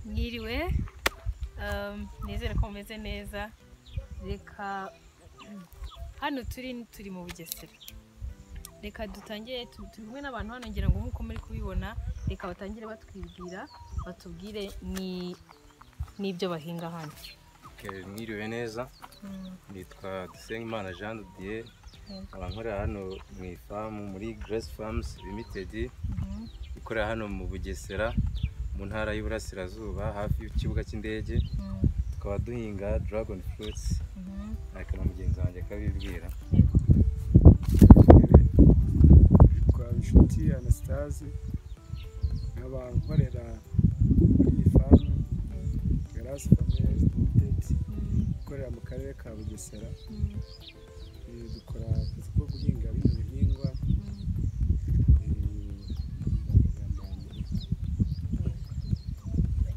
mwiriwe um, nizere ko mumeze neza reka hano turi turi mu bugesera reka dutangire tu- turi kumwe n'abantu hano ngira ngo nk'uko muri kubibona reka batangire batwibwira batubwire ni n'ibyo bahinga hano Okay, mwiriwe neza nitwa Dusengimana Jean de Dieu Mhm. nkaba nkorera hano mu ifamu muri Grace Farms Limited Mhm. ikorera hano mu Bugesera mu ntara y'Iburasirazuba hafi y'ikibuga cy'indege Mhm. tukaba duhinga dragon fruits Mhm. ariko na mugenzi wanjye akabibwira Yego. yitwa inshuti anastase nkaba nkorera muri iyi famu garasi famili limitedi Mhm. ikorera mu karere ka bugesera Mhm. Eh, dukora akazi ko guhinga bino bihingwa Mhm.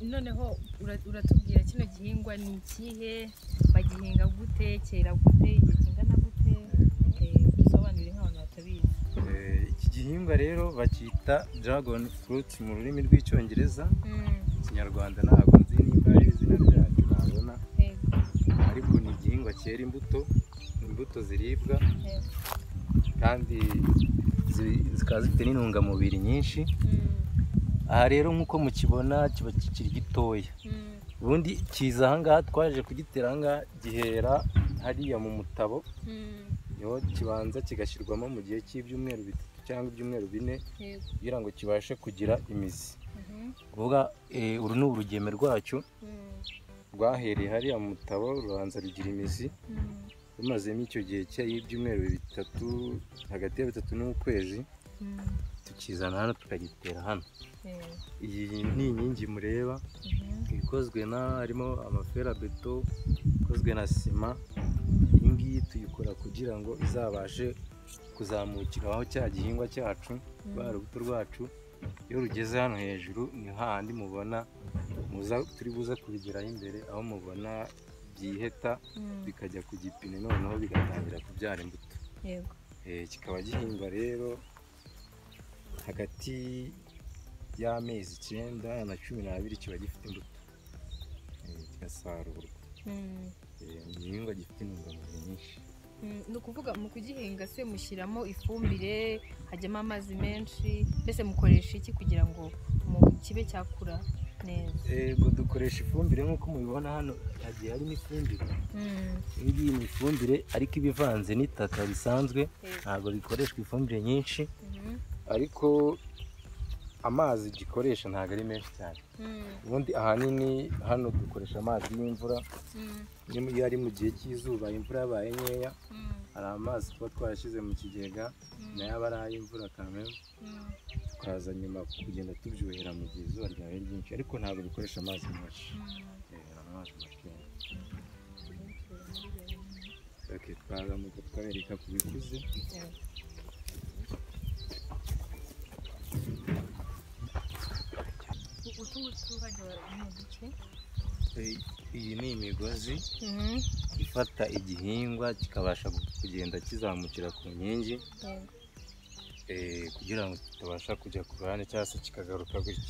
noneho ura- uratubwira kino gihingwa ni ikihe bagihinga gute cyera gute igihe kingana gute Eh, dusobanurire nk'abantu batabizi Eh, iki gihingwa rero bacyita dragon fruit mu rurimi rw'icyongereza mu kinyarwanda ntabwo nzi nimba ari izina ryacyo nabona Yego, ariko ni igihingwa cyera imbuto imbuto ziribwa yego. kandi zi- zikaba zifite n'intungamubiri nyinshi Mm, aha rero nk'uko mukibona kiba kikiri gitoya mm, ubundi kiza ahangaha twaje kugitera ahangaha gihera hariya mu mutabo mm, niho kibanza kigashyirwamo mu gihe cy'ibyumweru bitatu cyangwa ibyumweru bine yego. kugira ngo kibashe kugira imizi Mhm, kuvuga eh, uru ni urugeme rwacyo mm, rwahereye hariya mu mutabo rubanza rugira imizi mm, rumazemo icyo gihe cy'ibyumweru bitatu hagati ya bitatu n'ukwezi mm, tukizana hano tukagitera hano yego. iyi ni inkingi mureba Mhm, ikozwe na harimo amaferabeto ikozwe na sima iyi ngiyi tuyikora kugira ngo izabashe kuzamukira aho cya gihingwa cyacu mm, rwa rubuto rwacu iyo rugeze hano hejuru ni hahandi mubona muza turi buze kubigeraho imbere aho mubona byiheta mm, bikajya ku gipine noneho bigatangira kubyara imbuto yego. Eh, kikaba gihingwa rero hagati y'amezi icyenda na cumi n'abiri kiba gifite imbuto Eh, kigasarurwa Mm, Eh, ni igihingwa gifite intungamubiri nyinshi mm. ni ukuvuga mu kugihinga se mushyiramo ifumbire hajyamo amazi menshi mbese mukoresha iki kugira ngo mu kibe cyakura neza Ego dukoresha ifumbire nk'uko mubibona hano hagiye harimo ifumbire Mm, iyi ngiyi ni ifumbire ariko iba ivanze n'itaka risanzwe yego. ntabwo bikoreshwa ifumbire nyinshi Mhm, ariko amazi gikoresha ntabwo ari menshi cyane mm, ubundi ahanini hano dukoresha amazi y'imvura mm, Iyo- iyo ari mu gihe cy'izuba imvura yabaye nkeya mm, hari amazi tuba twarashyize mu kigega mm, nayo aba ari ay'imvura kamere mm. tukaza nyuma kugenda tubyuhira mu gihe izuba ryabaye ryinshi ariko ntabwo bikoresha amazi menshi Eh, ni amazi makeya Okay, twazamuka tukabereka ku bikuze utungutu hajya mu duce Eh, iyi ni imigozi ifata igihingwa kikabasha kugenda kizamukira ku nkingi eh, kugira ngo kitabasha kujya ku ruhande cyangwa se kikagaruka gutya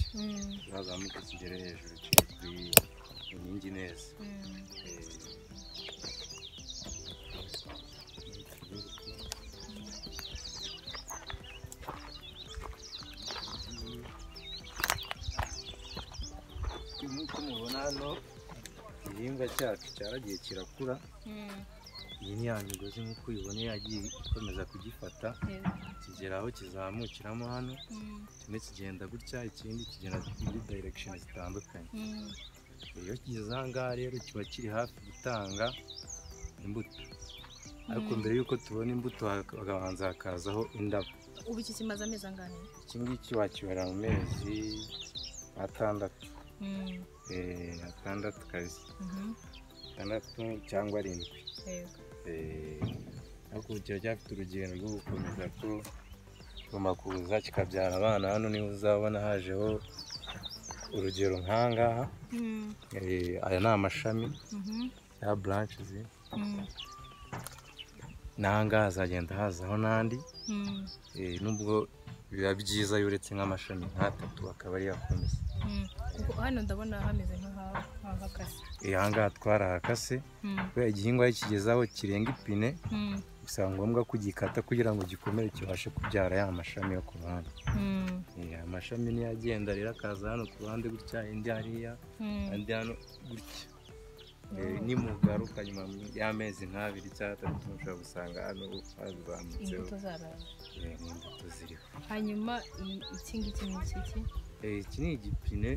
kizazamuke kigere hejuru kigere ku ku nkingi neza Eh, nk'uko mubona hano igihingwa cyacu cyaragiye kirakura iyi ni ya migozi nk'uko uyibona yagiye ikomeza kugifata kigera aho kizamukiramo hano kimwe kigenda gutya ikindi kigenda muri direction zitandukanye iyo kigeze aha ngaha rero kiba kiri hafi gutanga imbuto ariko Mm. mbere y'uko tubona imbuto hak- hakabanza hakazaho indabo ubu iki kimaze amezi angana iki ngiki wakibara mu mezi atandatu Eh, atandatu kazi atandatu cyangwa arindwi Eh, ariko ubu kiba cyafite urugendo rwo gukomeza ko kigomba kuza kikabyara abana hano niba uzabona hajeho urugero nk'ahangaha Eh, aya ni amashami ya branches n'ahangaha hazagenda hazaho n'andi Eh, nubwo biba byiza iyo uretse nk'amashami nk'atatu akaba ariyo akomeza kuko hano ndabona hameze nk'ahahagaze aha ngaha twarahakase kubera igihingwa iyo kigeze aho kirenga ipine bisaba ngombwa kugikata kugira ngo gikomere kibashe kubyara ya mashami yo ku ruhande Eh, amashami niyo agenda rero akaza hano ku ruhande gutya indi hariya andi hano gutya Eh, nimugaruka nyuma y'amezi nk'abiri cyangwa atatu mushobora gusanga hano hazamutseho imbuto zaraye eh, n'imbuto ziriho hanyuma i- iki ngiki ni iki Eh, iki ni igipine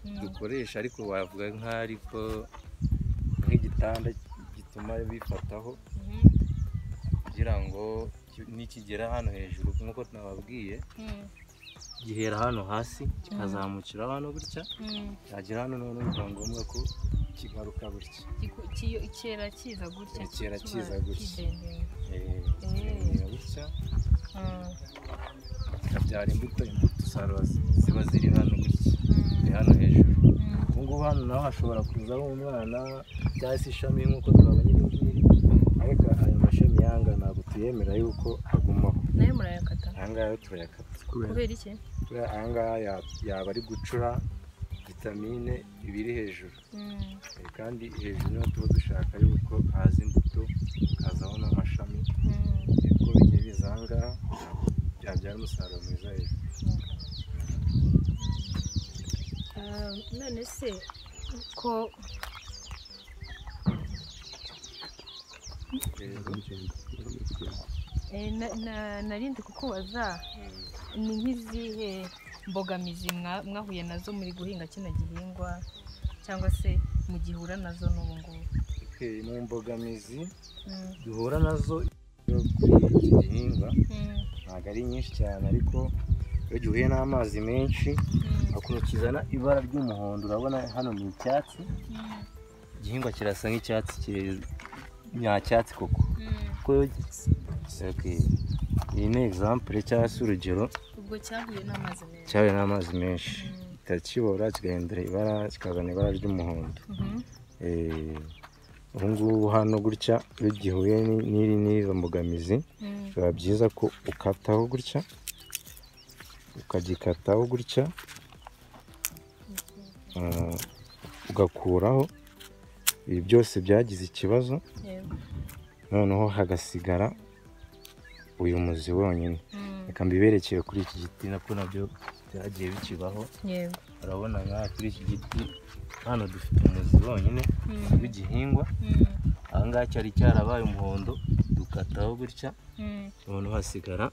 Mm. dukoresha ariko wavuga nk'ariko nk'igitanda gituma bifataho Mhm. kugira ngo ki- nikigera hano hejuru nk'uko nababwiye Mm. gihera hano hasi kikazamukira hano gutya Mm. cyagera hano noneho bikaba ngombwa ko kigaruka gutya Giku- kiyo- kera kiza gutya Eh, kera kiba kiza gutya. kidendera. Eh, Mm. kigaruka gutya Mm. ikabyara imbuto imbuto usarura zi- ziba ziri hano gutya ziri Mm. hano hejuru Mm. ubu ngubu hano naho hashobora kuzaho umwana cyangwa se ishami nk'uko twabonye iri ngiri ariko aya mashami yanga ntabwo tuyemera yuko agumaho nayo murayakata aya ngaya yo turayakata kubera iki kubera aya ngaya ya- yaba ari gucura vitamine iba iri hejuru Mm. Eh, kandi hejuru niho tuba dushaka yuko haza imbuto hakazaho n'amashami Mm. uko bigiye biza aha ngaha byabyara umusaruro mwiza hejuru Ah, none se ko rero eh, na- na- narindi kukubaza mm, ni nk'izihe mbogamizi mwa- mwahuye nazo muri guhinga kino gihingwa cyangwa se mugihura nazo n'ubu ngubu okay, mu mbogamizi Mm, duhura nazo iyo kuri iki gihingwa mm, ntabwo ari nyinshi cyane ariko iyo gihuye n'amazi menshi mm, akuntu kizana ibara ry'umuhondo urabona hano ni icyatsi mm, igihingwa kirasa nk'icyatsi kire- nyacyatsi koko mm. kuko iyo gi- Okay. iyi ni egisampure cyangwa se urugero ubwo cyahuye n'amazi menshi cyahuye n'amazi menshi Mm, kitakibora kigahindura ibara kikazana ibara ry'umuhondo mhm, Eh, ubu ngubu hano gutya iyo gihuye ni- n'iri n'izo mbogamizi mm, biba byiza ko ukataho gutya ukagikataho gutya ah, ugakuraho ibi byose byagize ikibazo yego, noneho hagasigara uyu muzi wonyine mm, reka mbiberekere kuri iki giti nako nabyo byagiye bikibaho yego, urabona nka kuri iki giti hano dufite umuzi wonyine mm, w'igihingwa mm, aha ngaha cyari cyarabaye umuhondo dukataho gutya mm, noneho hasigara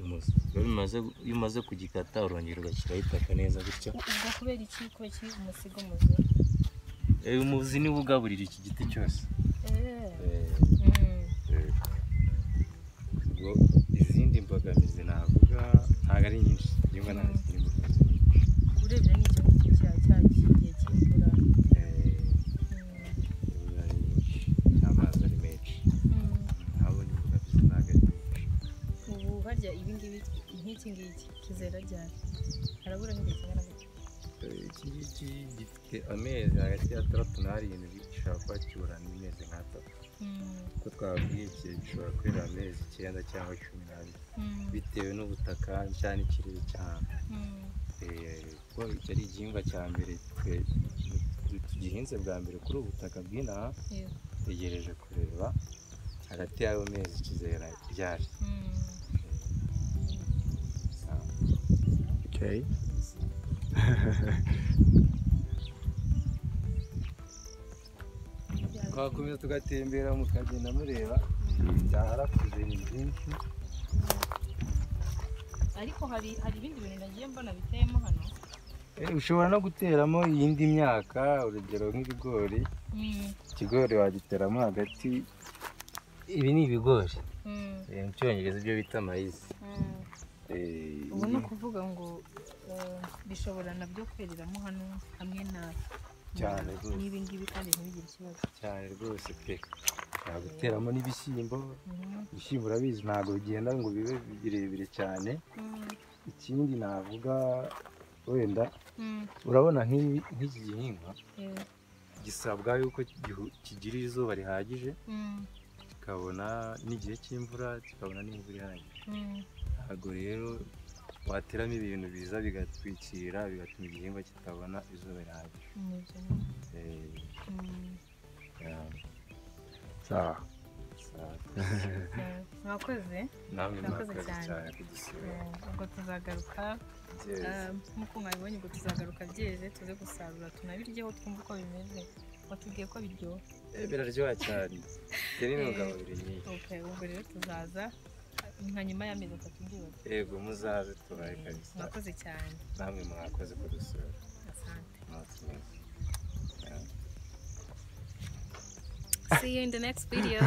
umuzi Rero bimaze- iyo umaze kugikata urongera ugashyiraho itaka neza gutya ubwo kubera iki ko kiri umusigo muzima uyu muzi niwo ugaburira iki giti cyose Eh, Eh, mm. eh, ubwo izindi mbogamizi navuga ntabwo ari nyinshi niba nta zindi mbogamizi nyinshi urebye n'icyo ngiki cya cya kigiye cy'imvura Eh, imvura ari nyinshi n'amazi ari menshi ntabona imbogamizi ntabwo ari nyinshi ubu harya ibi ngibi nk'iki ngiki kizera ryari harabura nk'igihe kingana gutya iki ngiki gifite amezi hagati y'atandatu n'arindwi gishobora kuba kibura n'imezi nk'atatu uko twababwiye iki gishobora kwera amezi icyenda cyangwa cumi n'abiri bitewe n'ubutaka cyangwa n'ikirere cy'ahantu Eh, kuko ari igihingwa cya mbere twe twe tugihinze bwa mbere kuri ubu butaka bw'inaha dutegereje kureba hagati y'ayo mezi kizera ryari Sa- Okay. twakomeza tugatembera mukagenda mureba byaharakuze ni byinshi ariko hari hari ibindi bintu nagiye mbona biteyemo hano Eh, ushobora no guteramo iyindi myaka urugero nk'ibigori ikigori wagiteramo hagati ibi ni ibigori Eh, mu cyongereza ibyo bita mayizi Eh, ubu ni ukuvuga ngo eh, bishobora nabyo kwereramo hano hamwe na Cyane rwose. n'ibi ngibi kandi ntibigire ikibazo cyane rwose pe naguteramo n'ibishyimbo Mhm. ibishyimbo urabizi ntabwo bigenda ngo bibe birebire cyane Mm. ikindi navuga wenda Mm. urabona nk'ibi- nk'iki gihingwa Yego. gisabwa yuko gihu- kigira izuba rihagije Mm. kikabona n'igihe cy'imvura kikabona n'imvura ihagije Mm. ntabwo rero wateramo ibintu biza bigatwikira bigatuma igihingwa kitabona izuba rihagije nibyo. Eh, Mm, yeah, sawa so- eh, mwakoze namwe Murakoze mwakoze cyane. cyane kudusura Eh, ubwo tuzagaruka byeze Eh, nk'uko mwabibonye ubwo tuzagaruka byeze tuze gusarura tunabiryeho twumve uko bimeze watubwiye ko biryoha Eh, biraryoha cyane tera intungamubiri nyinshi Okay, ubwo rero tuzaza nka nyuma y'amezi atatu byose yego muzaze tubaye kabisa mwakoze cyane namwe mwakoze kudusura asante umunsi mwiza Yeah. see you in the next video